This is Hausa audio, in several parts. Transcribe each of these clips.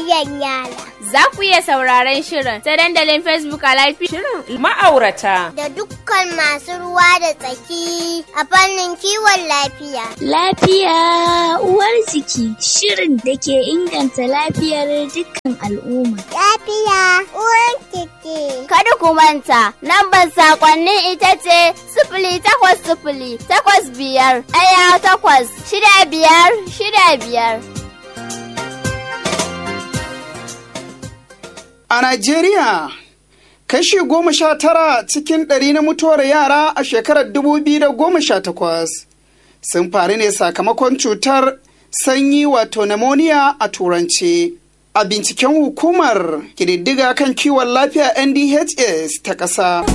tarbiyyar yara. Za ku iya sauraron shirin ta dandalin Facebook a live Shirin ma'aurata. Da dukkan masu ruwa da tsaki a fannin kiwon lafiya. Lafiya uwar jiki shirin da ke inganta lafiyar dukkan al'umma. Lafiya uwar jiki. Kada ku manta, lambar sakonnin ita ce sifili takwas sifili takwas biyar ɗaya takwas shida biyar shida biyar. A Najeriya, kashi goma sha tara cikin ɗari na mutuwar yara a shekarar dubu biyu da goma sha takwas sun faru ne sakamakon cutar sanyi wato pneumonia a turance. A binciken hukumar ƙididdiga kan kiwon lafiya NDHS ta ƙasa.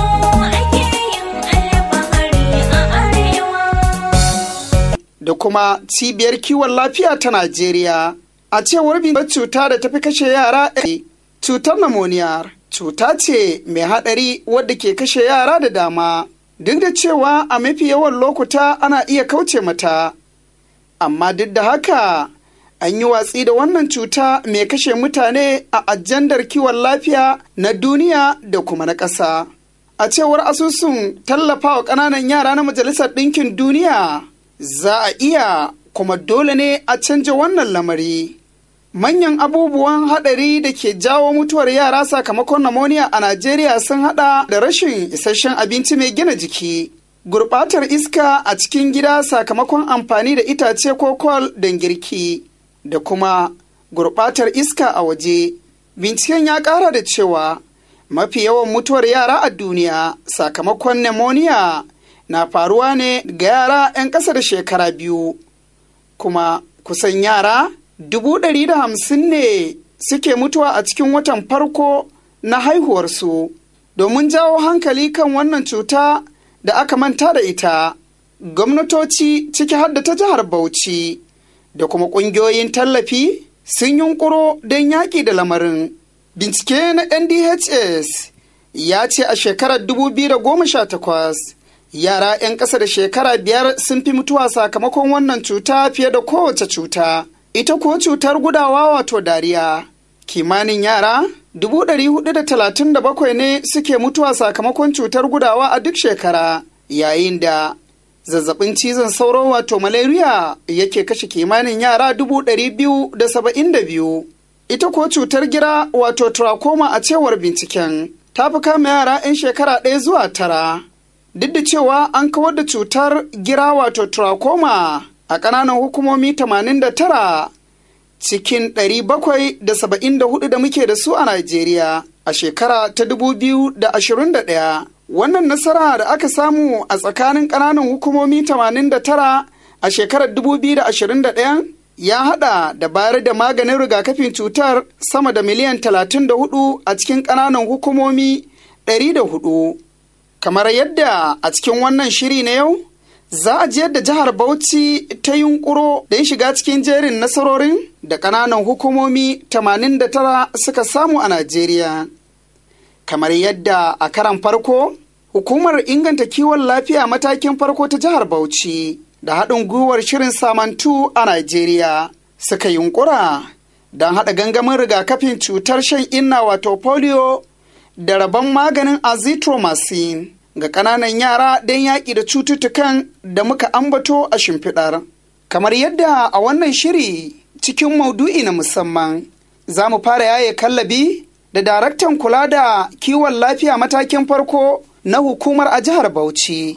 Da kuma cibiyar kiwon lafiya ta Najeriya. A cewar binciken cuta da tafi kashe yara cutar pneumonia cuta ce mai haɗari wadda ke kashe yara da dama duk da cewa a mafi yawan lokuta ana iya kauce mata amma duk da haka an yi watsi da wannan cuta mai kashe mutane a ajandar kiwon lafiya na duniya da kuma na ƙasa a cewar asusun tallafawa ƙananan yara na majalisar ɗinkin duniya za a iya kuma dole ne a canja wannan lamari Manyan abubuwan haɗari da ke jawo mutuwar yara sakamakon pneumonia a Najeriya sun haɗa da rashin isasshen abinci mai gina jiki, gurɓatar iska a cikin gida sakamakon amfani da itace ko kol don girki, da kuma gurɓatar iska a waje. Binciken ya ƙara da cewa mafi yawan mutuwar yara a duniya sakamakon pneumonia na faruwa ne ga yara 'yan ƙasa da shekara biyu, kuma kusan yara dubu ɗari da hamsin ne suke mutuwa a cikin watan farko na haihuwarsu domin jawo hankali kan wannan cuta da aka manta da ita gwamnatoci ciki har da ta jihar bauchi da kuma ƙungiyoyin tallafi sun yunkuro don yaƙi da lamarin bincike na ndhs ya ce a shekarar 2018 yara 'yan ƙasa da shekara biyar sun fi mutuwa sakamakon wannan cuta fiye da kowace cuta ita kuwa cutar gudawa wato dariya kimanin yara 437 ne suke mutuwa sakamakon cutar gudawa a duk shekara yayin da zazzabin cizon sauro wato malaria yake kashe kimanin yara 272 ita kuwa cutar gira wato trachoma a cewar binciken ta fi kama yara 'yan shekara ɗaya zuwa tara duk da cewa an kawar da cutar gira wato trachoma a ƙananan hukumomi 89 cikin 774 da muke da su a Najeriya a shekara ta 2021. Wannan nasara da aka samu a tsakanin ƙananan hukumomi 89 a shekarar 2021 ya haɗa da bayar da maganin rigakafin cutar sama da miliyan 34 a cikin ƙananan hukumomi 104. Kamar yadda a cikin wannan shiri na yau, za a je da jihar Bauchi ta yunkuro don shiga cikin jerin nasarorin da ƙananan hukumomi 89 suka samu a Najeriya. Kamar yadda a karan farko, hukumar inganta kiwon lafiya matakin farko ta jihar Bauchi da haɗin gwiwar shirin samantu a Najeriya suka yunkura don haɗa gangamin rigakafin cutar shan inna wato polio da rabon maganin azithromycin. ga ƙananan yara don yaƙi da cututtukan da muka ambato a shimfiɗar. Kamar yadda a wannan shiri cikin maudu'i na musamman za mu fara yaye kallabi da daraktan kula da kiwon lafiya matakin farko na hukumar a jihar Bauchi.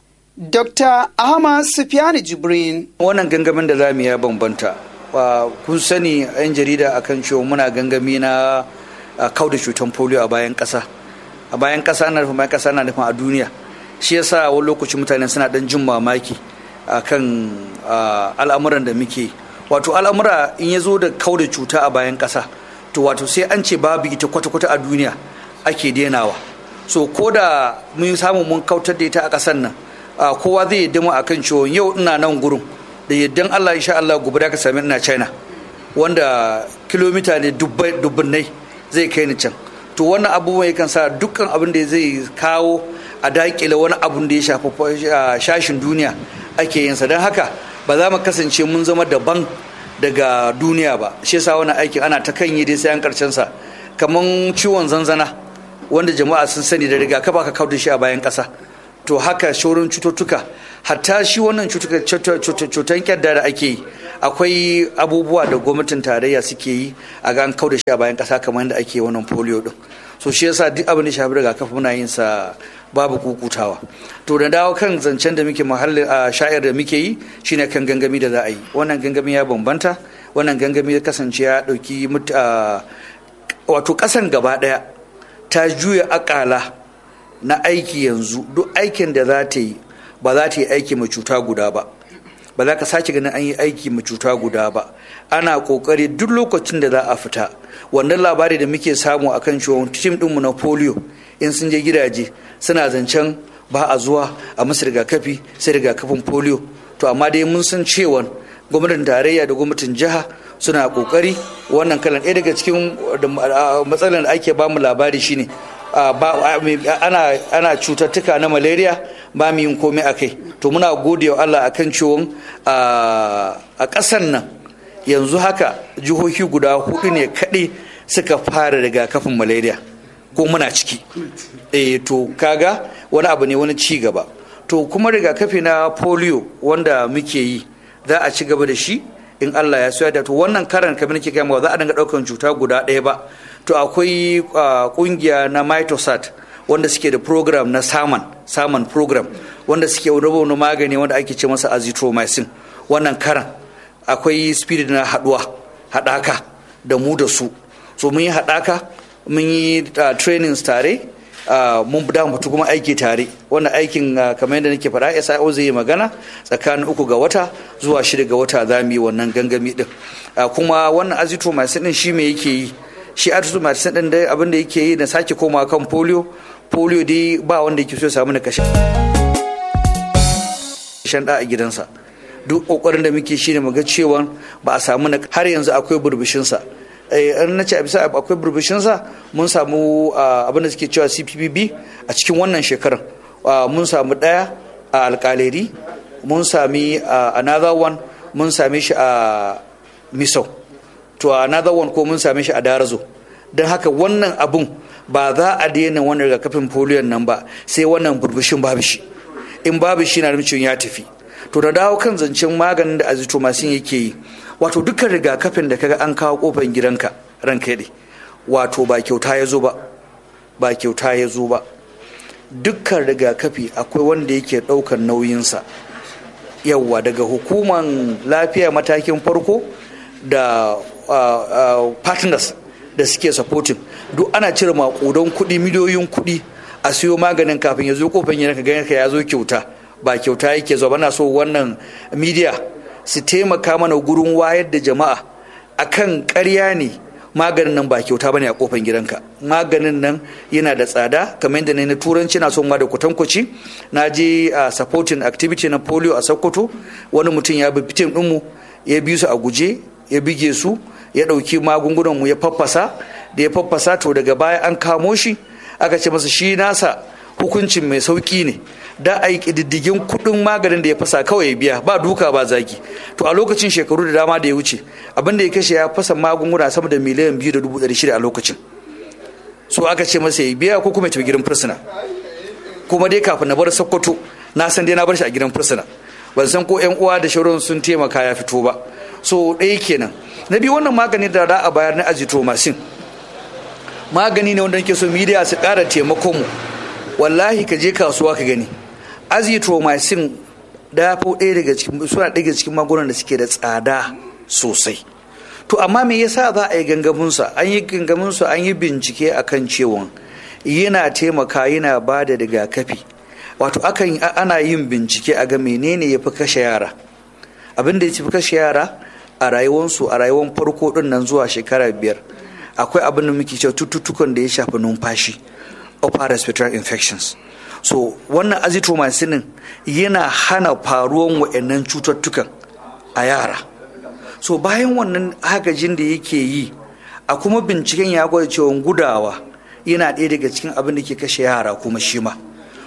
Dr. Ahmad Sufiyani Jibrin. Wannan gangamin da za mu ya bambanta. Kun sani 'yan jarida akan cewa muna gangami na kauda cutar polio a bayan ƙasa. a bayan ƙasa na nufin bayan ƙasa na nufin a duniya shi yasa wani lokaci mutane suna dan jin mamaki akan al'amuran da muke wato al'amura in ya zo da kauda cuta a bayan ƙasa to wato sai an ce babu ita kwata-kwata a duniya ake denawa so ko da mun samu mun kautar da ita a ƙasar nan kowa zai yadda mu akan cewa yau ina nan gurin da yaddan Allah insha Allah gobe da ka sami ina China wanda kilomita ne dubbannai zai kai ni can to wannan abubuwan yakan sa dukkan abin da zai kawo a dakile wani abun da ya shafi shashin duniya ake yinsa don haka ba za mu kasance mun zama daban daga duniya ba shi yasa wannan aikin ana ta kan yi dai sai an karshen sa kaman ciwon zanzana wanda jama'a sun sani da rigakafi aka kawo da shi a bayan ƙasa to haka shaurin cututtuka hatta shi wannan cutan kyadda da ake yi akwai abubuwa da gwamnatin tarayya suke yi a ga an kau da shi a bayan kasa kamar yadda ake wannan polio din so shi yasa duk abin da shafi rigakafi muna yin sa babu kukutawa to da dawo kan zancen da muke mahallin a sha'ir da muke yi shine kan gangami da za a yi wannan gangami ya bambanta wannan gangami ya kasance ya dauki wato kasan gaba daya ta juya akala na aiki yanzu duk aikin da za ta yi ba za ta yi aiki mai cuta guda ba ba za ka sake ganin an yi aiki mai cuta guda ba ana kokari duk lokacin da za a fita wannan labari da muke samu akan ciwon tim dinmu na polio in sun je gidaje suna zancen ba a zuwa a musu rigakafi sai rigakafin polio to amma dai mun san cewa gwamnatin tarayya da gwamnatin jiha suna kokari wannan kalan ɗaya daga cikin matsalar da ake bamu labari shine ana cututtuka na malaria ba mu yin komai a kai to muna gode wa Allah akan ciwon a ƙasan nan yanzu haka jihohi guda hudu ne kaɗai suka fara rigakafin malaria ko muna ciki eh to kaga wani abu ne wani ci gaba to kuma rigakafi na polio wanda muke yi za a ci gaba da shi in Allah ya soya da to wannan karan kamar nake kai za a dinga daukan cuta guda ɗaya ba to akwai kungiya na mitosat wanda suke da program na saman saman program wanda suke raba wani magani wanda ake ce masa azithromycin wannan karan akwai spirit na haduwa hadaka da mu da su so mun yi hadaka mun yi trainings tare mun da mutu kuma aiki tare wannan aikin kamar yadda nake faɗa SIO zai yi magana tsakanin uku ga wata zuwa shida ga wata za mu yi wannan gangami din kuma wannan azithromycin din shi me yake yi shi azithromycin din dai abin da yake yi na sake komawa kan polio polio dai ba wanda yake so ya samu na kashe shan da a gidansa duk kokarin da muke shine mu ga cewa ba a samu na har yanzu akwai burbushinsa an na ce a bisa akwai burbushinsa mun samu abin da suke cewa cpbb a cikin wannan shekarar mun samu ɗaya a alkaleri mun sami another one mun same shi a misau to another one ko mun same shi a darazo don haka wannan abun ba za a daina wannan rigakafin polio nan ba sai wannan burbushin babu shi in babu shi na nufin ya tafi to da dawo kan zancen maganin da azithromycin yake yi wato dukkan rigakafin da kaga an kawo kofar gidanka ranka ne wato ba kyauta ya zo ba ba kyauta ya zo ba dukkan rigakafi akwai wanda yake ɗaukar nauyinsa yawwa daga hukuman lafiya matakin farko da partners da suke supporting duk ana cire makudan kuɗi miliyoyin kuɗi a siyo maganin kafin ya zo kofar gidanka ganin ka ya zo kyauta ba kyauta yake zuwa bana so wannan media su taimaka mana gurin wayar da jama'a akan ƙarya ne maganin nan ba kyauta bane a kofar gidanka maganin nan yana da tsada kamar yadda na turanci na son ma da kwatankwaci na je a supporting activity na polio a sokoto wani mutum ya bi fitin ɗinmu ya bi su a guje ya bige su ya ɗauki magungunan mu ya faffasa da ya faffasa to daga baya an kamo shi aka ce masa shi nasa hukuncin mai sauki ne da a yi ƙididdigin kuɗin maganin da ya fasa kawai ya biya ba duka ba zaki to a lokacin shekaru da dama da ya wuce abin da ya kashe ya fasa magunguna sama da miliyan biyu da dubu ɗari shida a lokacin so aka ce masa ya biya ko kuma ya tafi gidan fursuna kuma dai kafin na bar sokoto na san dai na bar shi a gidan fursuna ban san ko yan uwa da shauran sun taimaka ya fito ba so ɗaya kenan na biyu wannan magani da za a bayar na azithromycin magani ne wanda nake so media su ƙara taimakon mu wallahi ka je kasuwa ka gani azithromycin da fi ɗaya daga cikin suna ɗaya daga cikin magungunan da suke da tsada sosai to amma me yasa za a yi gangaminsa an yi gangaminsa an yi bincike akan cewa yana taimaka yana ba da rigakafi wato akan ana yin bincike a ga menene ya fi kashe yara abin da ya fi kashe yara a rayuwarsu a rayuwar farko din nan zuwa shekara biyar akwai abin da muke cewa cututtukan da ya shafi numfashi upper respiratory infections so wannan azithromycin yana hana faruwan wa'annan cututtukan a yara so bayan wannan agajin da yake yi a kuma binciken ya gwada cewa gudawa yana ɗaya daga cikin abin da ke kashe yara kuma shi ma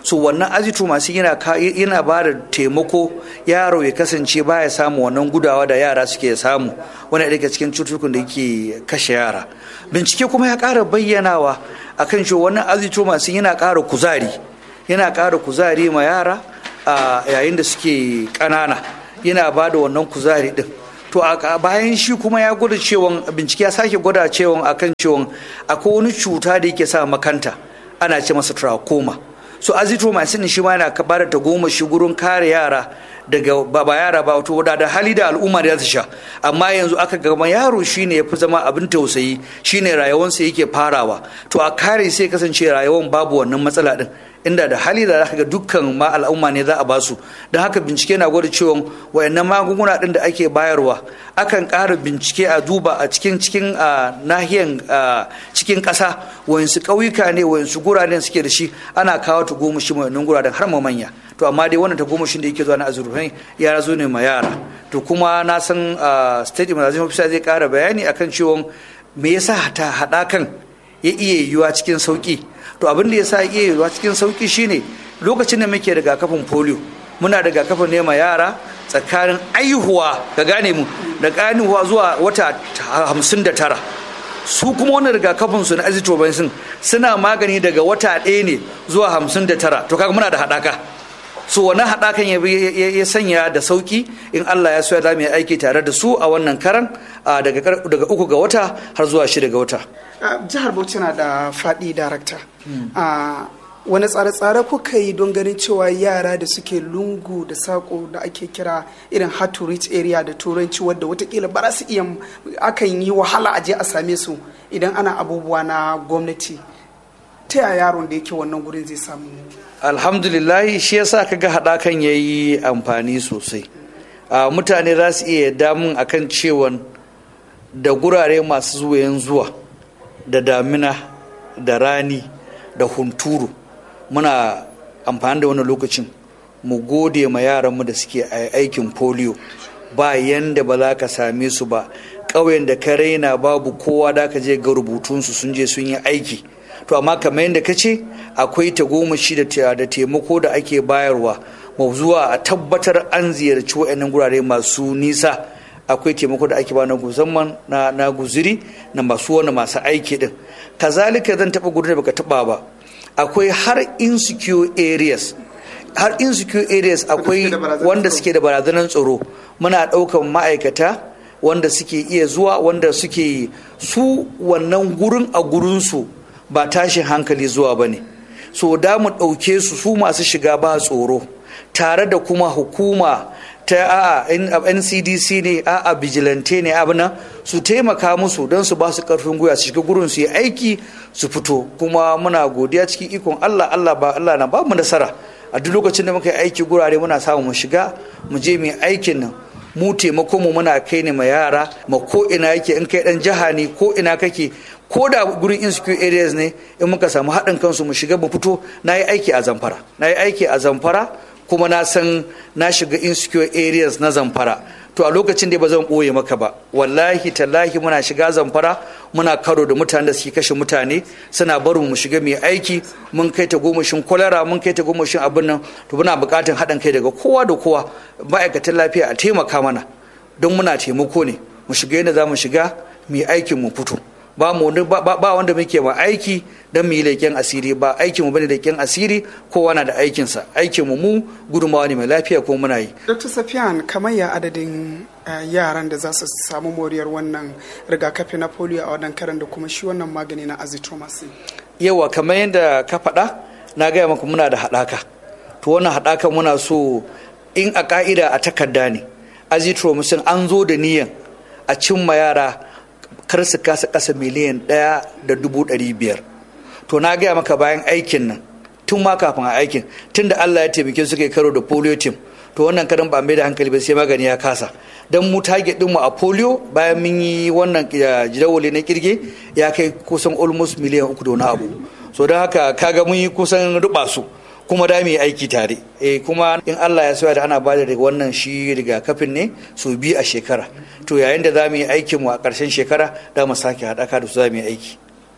so wannan azithromycin yana yana ba da taimako yaro ya kasance baya samu wannan gudawa da yara suke samu wani daga cikin cututtukan da yake kashe yara bincike kuma ya ƙara bayyanawa akan cewa wannan azithromycin yana ƙara kuzari yana ƙara kuzari ma yara a yayin da suke ƙanana yana ba da wannan kuzari din to a bayan shi kuma ya gwada cewa bincike ya sake gwada cewa akan cewa akwai wani cuta da yake sa makanta ana ce masa trachoma so azithromycin shi ma yana bada ta goma shi gurin kare yara daga ba yara ba wato da hali da al'umma da su sha amma yanzu aka gama yaro shine ya fi zama abin tausayi shine rayuwarsa yake farawa to a kare sai kasance rayuwar babu wannan matsala din inda da hali da zaka ga dukkan ma al'umma ne za a basu don haka bincike na gwada cewa wayannan magunguna din da ake bayarwa akan ƙara bincike a duba a cikin cikin nahiyan cikin ƙasa wayansu ƙauyuka ne wayansu guraren suke da shi ana kawo ta goma shi wayannan guraren har ma manya to amma dai wannan ta goma shi da yake zuwa na azurfai ya zo ne ma yara to kuma na san state immunization officer zai ƙara bayani akan cewa me yasa ta haɗakan ya iya yiwuwa cikin sauki to abin da ya sa iya yiwuwa cikin sauki shine lokacin da muke rigakafin polio muna rigakafin ne ma yara tsakanin aihuwa ka gane mu da aihuwa zuwa wata hamsin da tara su kuma wannan rigakafin su na azithromycin suna magani daga wata ɗaya ne zuwa hamsin da tara to kaga muna da haɗaka so wannan haɗakan ya sanya da sauki in Allah ya so ya mu aiki tare da su a wannan karan daga uku ga wata har zuwa shida ga wata jihar bauchi na da faɗi darakta wani tsare-tsare kuka yi don ganin cewa yara da suke lungu da sako da ake kira irin hard to reach area da turanci wadda watakila ba za su iya akan yi wahala a je a same su idan ana abubuwa na gwamnati ta yaya yaron da yake wannan gurin zai samu alhamdulillah shi yasa kaga haɗakan ya yi amfani sosai mutane za su iya damun akan cewan da gurare masu zuwayen zuwa da damina da rani da hunturu muna amfani da wani lokacin mu gode ma yaranmu da suke aikin polio ba yanda ba za ka same su ba ƙauyen da ka raina babu kowa da ka je ga rubutunsu sun je sun yi aiki to amma kamar yadda ka ce akwai tagomashi da taimako da ake bayarwa mu zuwa a tabbatar an ziyarci wa'annan gurare masu nisa akwai taimako da ake ba na musamman na guziri na masu wani masu aiki din kazalika zan taba gudun da baka taba ba akwai har insecure areas har insecure areas akwai wanda suke da barazanar tsaro muna ɗaukan ma'aikata wanda suke iya zuwa wanda suke su wannan gurin a gurinsu ba tashin hankali zuwa ba ne so da mu ɗauke su su masu shiga ba tsoro tare da kuma hukuma ta a ncdc ne a vigilante ne abu nan su taimaka musu don su ba su karfin gwiwa su shiga gurin su yi aiki su fito kuma muna godiya cikin ikon allah allah ba allah na ba mu nasara a duk lokacin da muka yi aiki gurare muna samu mu shiga mu je mu yi aikin nan mu taimako mu muna kai ne ma yara ma ko ina yake in kai dan jiha ne ko ina kake ko da gurin insecure areas ne in muka samu haɗin kansu mu shiga mu fito na yi aiki a zamfara na yi aiki a zamfara kuma na san na shiga insecure areas na zamfara to a lokacin da ba zan ɓoye maka ba wallahi tallahi muna shiga zamfara muna karo da mutane da suke kashe mutane suna barin mu shiga mai aiki mun kai ta gomashin kwalara mun kai ta gomashin abin nan to muna buƙatar haɗin kai daga kowa da kowa ma'aikatan lafiya a taimaka mana don muna taimako ne mu shiga yadda za mu shiga mai aikin mu fito ba mu ba wanda muke ma aiki don mu yi leƙen asiri ba aikin mu bane leƙen asiri kowa na da aikinsa aikin mu mu gudunmawa ne mai lafiya ko muna yi dr safiyan kamar ya adadin yaran da za su samu moriyar wannan rigakafi na polio a wannan karan da kuma shi wannan magani na azithromycin yawa kamar yadda ka faɗa na gaya maka muna da haɗaka to wannan haɗaka muna so in a ka'ida a takarda ne azithromycin an zo da niyan a cimma yara kar su kasa kasa miliyan ɗaya da dubu ɗari biyar to na gaya maka bayan aikin nan tun ma kafin a aikin tun da allah ya taimake suka yi karo da polio team to wannan karan ba mai da hankali ba sai magani ya kasa don mu target ɗinmu a polio bayan mun yi wannan jidawali na kirge ya kai kusan almost miliyan uku da wani abu so don haka kaga mun yi kusan ruba su kuma da mu yi aiki tare eh kuma in Allah ya soya da ana bada daga wannan shi rigakafin ne su bi a shekara to yayin da za mu yi aikin mu a ƙarshen shekara da mu sake haɗaka da su za mu yi aiki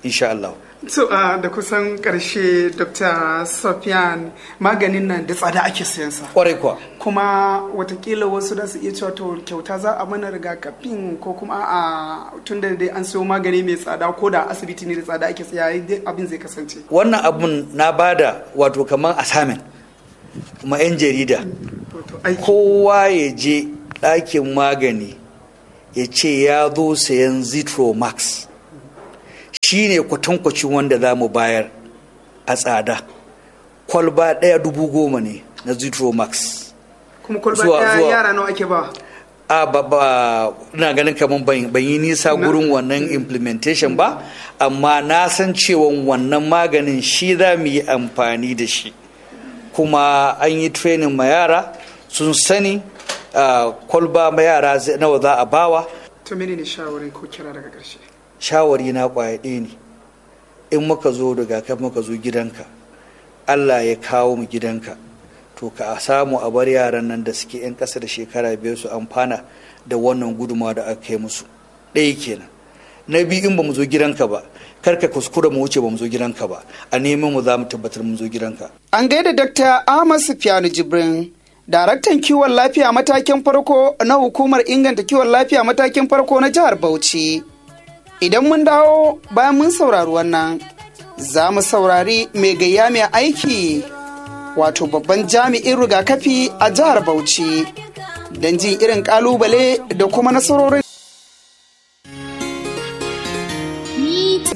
insha Allah So uh, da kusan karshe Dr. Sofyan maganin nan da tsada ake siyansa. kwarai kuwa Kuma watakila wasu da su iya cewa to kyauta za a mana rigakafin ko kuma a tun da dai an siyo magani mai tsada ko da asibiti ne da tsada ake siya dai abin zai kasance. wannan abun na bada wato kamar assignment kuma 'yan jarida Wato aiki. kowa ya je ɗakin magani ya ce ya zo sayan zitromax shi ne kwatankwacin wanda za mu bayar a tsada kwalba ɗaya dubu goma ne na zitromax Kuma kwalba Zuwa- ɗaya zuwa- yara nawa ake ba. a ba ba ina ganin kamar ban ban yi nisa gurin wannan implementation ba amma na san cewa wannan maganin shi za mu yi amfani da shi kuma an yi training ma yara sun sani ah, kwalba ma yara zai- nawa za a bawa To mene ne shawarin ko kira daga ƙarshe? shawari na kwaya ɗaya ne in muka zo rigakafi muka zo gidanka allah ya kawo mu gidanka to ka samu a bar yaran nan da suke 'yan ƙasa da shekara biyar su amfana da wannan gudunmawa da aka kai musu ɗaya kenan na biyu in ba mu zo gidanka ba kar ka kuskura mu wuce ba mu zo gidanka ba a neman mu za mu tabbatar mu zo gidanka An gaida Dr. Ahmad Sufiyanu Jibrin, daraktan kiwon lafiya matakin farko na hukumar inganta kiwon lafiya matakin farko na jihar Bauchi. Idan mun dawo bayan mun saurari wannan, za mu saurari mai gayya mai aiki wato babban jami'in rigakafi a jihar Bauchi don jin irin kalubale da kuma nasarorin